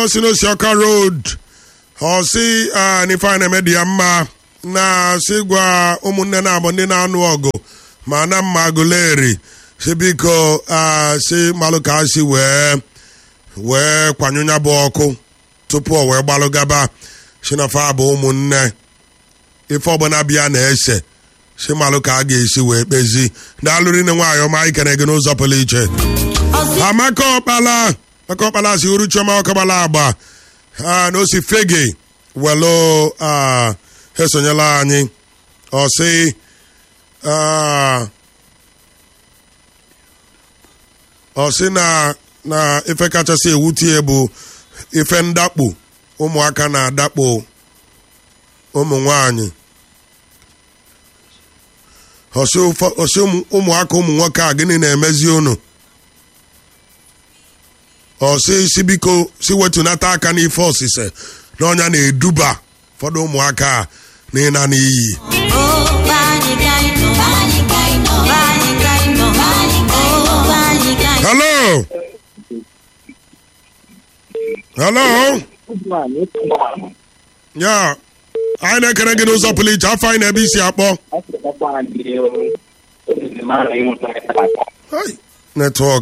osi n'osi ọka road ọsị n'ife a na-eme dị ya mma na sị gwa ụmụnne na-abụ ndị na-anụ ọgụ ma na mma agụleri si biko si malụ ka si wee wee kwanyụ ya bụ ọkụ tupu o wee gbalụ gaba si na fa bụ ụmụnne ife ọbụla bịa na-ese si malụ ka a ga-esi wee kpezi daalụrị nne nwaanyị ọma ikere gị n'ụzọ pụrụ iche amaka ọkpala maka ọkpala si uru chioma ọkabala agba na osi fege welu esonyela anyị ọsị ọsị na na ife kachasị ewutie bụ ife ndakpo ụmụaka na-adakpo ụmụ nwanyị ọsị ụmụaka ụmụ nwoke a gịnị na-emezi unu ọsị si biko si wetunata aka n'ife ọsịse na ọnya na-eduba ụfọdụ ụmụaka a n'ịna n'iyi hello hello ya anyị na-ekere gị n'ụzọ pụrụ iche afọ anyị na-ebe isi akpọ netwọk